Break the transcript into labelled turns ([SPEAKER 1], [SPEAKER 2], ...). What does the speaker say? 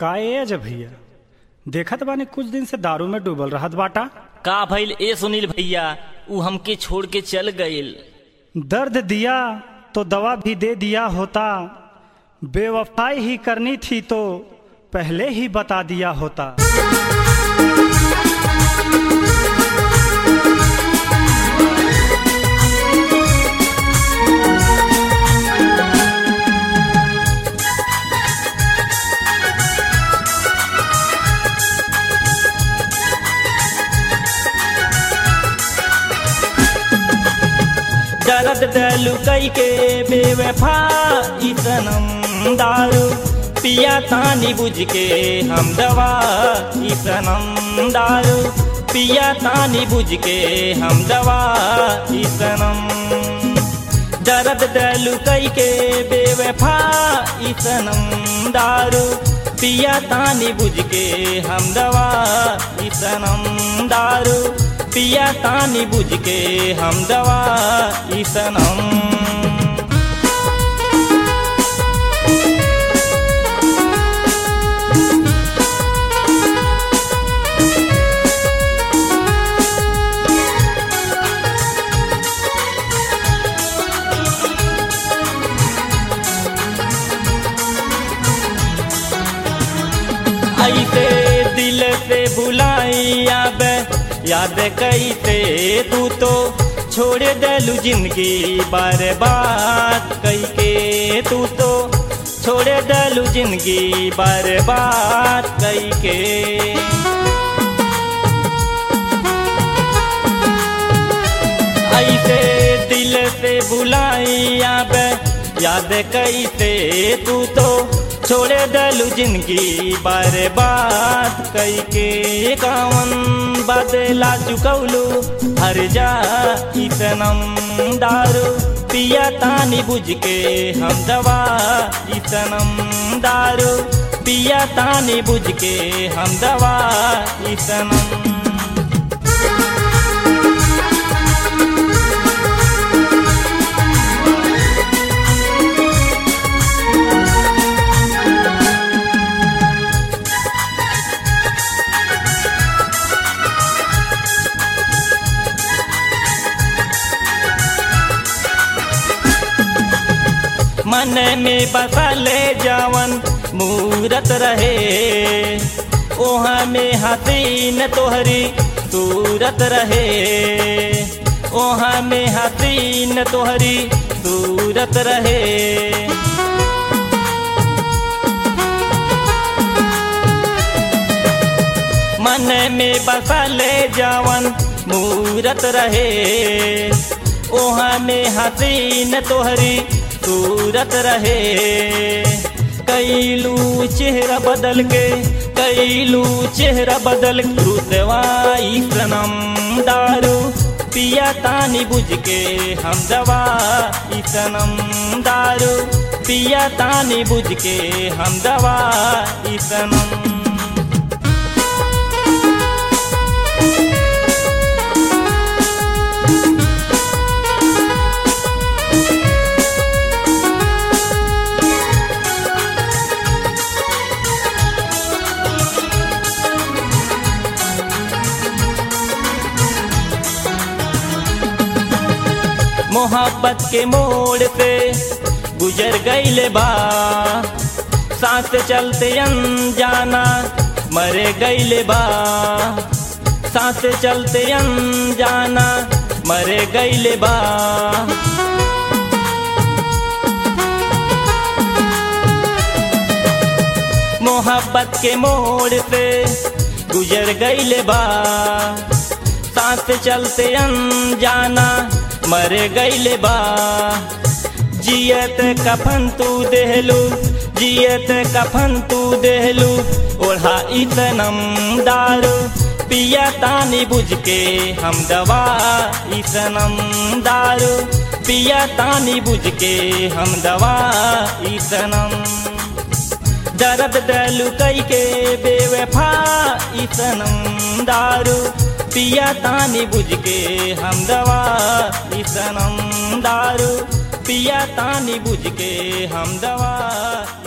[SPEAKER 1] का एज भैया देखत बानी कुछ दिन से दारू में डूबल रहत बाटा
[SPEAKER 2] का भइल ए सुनील भैया ऊ हमके छोड़ के चल गइल
[SPEAKER 1] दर्द दिया तो दवा भी दे दिया होता बेवफाई ही करनी थी तो पहले ही बता दिया होता
[SPEAKER 2] दर्द दलू कई के बेवफा इतनम दारू पिया तानी बुझ के हम दवा इतनम दारू पिया तानी बुझ के हम दवा इतनम दर्द दलू कई के बेवफा इतनम दारू पिया तानी बुझ के हम दवा इतनम दारू पिया तानी बुझ के हम दवा इसनम ऐसे दिल से भुलाई अब याद कैसे तू तो छोड़ दलू जिंदगी बर्बाद कई के तू तो छोड़ दलू जिंदगी बर्बाद कई के ऐसे दिल से बुलाई अब याद कैसे तू तो छोड़े दलू जिंदगी बर्बाद कई के कावन बदला चुकौलू हर जा इतनम दारू पिया तानी बुझ के हम दवा इतनम दारू पिया तानी बुझ के हम दवा इतनम मन में बसले जवन मूरत रहे ओहा में हसीन तोहरी सूरत रहे ओहा में हसीन तोहरी सूरत रहे मन में बसले जवन मूरत रहे ओहा में हसीन तोहरी सूरत रहे कैलू चेहरा बदल के कैलू चेहरा बदल रुतवाई सनम दारू पिया तानी बुझ के हम दवा सनम दारू पिया तानी बुझ के हम दवा सनम मोहब्बत के मोड़ पे गुजर गईले बा सांस चलते अनजाना मरे गईले बा सांस चलते अनजाना मरे गईले बा मोहब्बत के मोड़ पे गुजर गईले बा सांस चलते अनजाना मर गईले बा जियत कफन तू देहलू जियत कफन तू देहलू ओढ़ा इतनम दारू पिया तानी बुझ के हम दवा इसनम दारू पिया तानी बुझ के हम दवा इसनम दर्द दलू कई के बेवफा इसनम दारू पिया तानी बुझ के हम दवा सनम दारू पिया तानी बुझ के हम दवा